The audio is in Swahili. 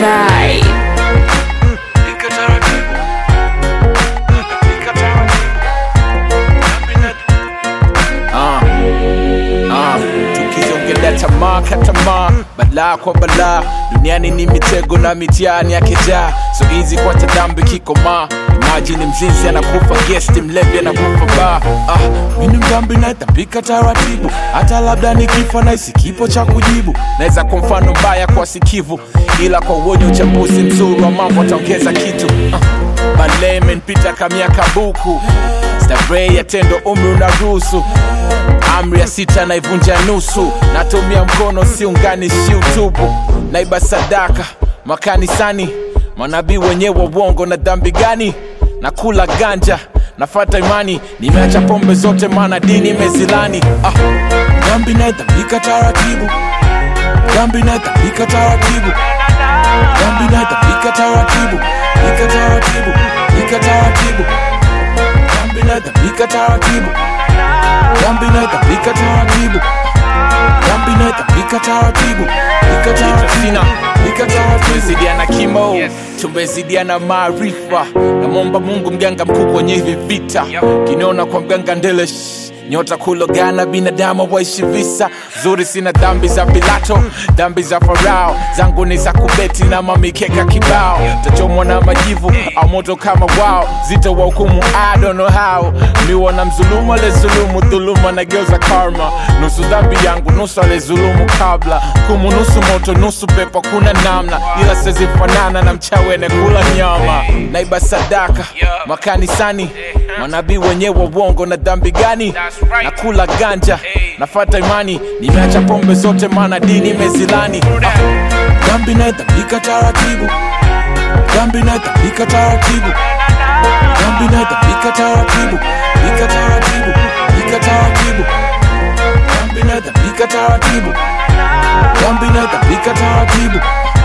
Sky. Pika taratibu. Pika taratibu. Ah, ah, tukizongelea tamaa katamaa balaa kwa balaa duniani ni mitego na mitihani yakejaa so hizi kwa tadambi kikomaa imajini mzinzi anakufa gesti mlevi anakufa baa ah, mini mdambi naetapika taratibu hata labda nikifa naisi kipo cha kujibu naweza kwa mfano mbaya kwa sikivu ila kwa uonye uchambuzi mzuri wa mambo ataongeza kitu ah, balee imenipita kamiaka buku stavrei ya tendo umri unaruhusu amri ya sita naivunja nusu natumia mkono siunganishi utubu naiba sadaka makanisani manabii wenyewe wongo na dhambi gani na kula ganja nafata imani nimeacha pombe zote maana dini imezilani ah, dhambi naidhabika taratibu dhambi naidhabika taratibu dhambi naidhabika taratibu pika taratibu pika taratibu dhambi naidhabika taratibu dhambi naidhabika taratibu dhambi naidhabika taratibu pika taratibu pika taratibu tumezidiana kimo tumezidiana maarifa namwomba mungu mganga mkuu kwenye hivi vita kiniona kwa mganga ndele shh, nyota kulogana binadamu waishi visa zuri sina dhambi za pilato dhambi za farao zangu ni za kubeti na mamikeka kibao tachomwa na majivu au moto kama wao zito wa hukumu I don't know how miwa na mzulumu alezulumu dhuluma nageuza karma nusu dhambi yangu nusu alezulumu kabla kumu nusu moto nusu pepo kuna namna ila sezifanana na mchawene kula nyama naiba sadaka makanisani manabii wenyewe wongo na dhambi gani na kula ganja nafata imani nimeacha pombe zote maana dini imezilani ah, dhambi naidhabika taratibu dhambi naidhabika taratibu dhambi naidhabika taratibu pika taratibu pika taratibu dhambi naidhabika taratibu dhambi naidhabika taratibu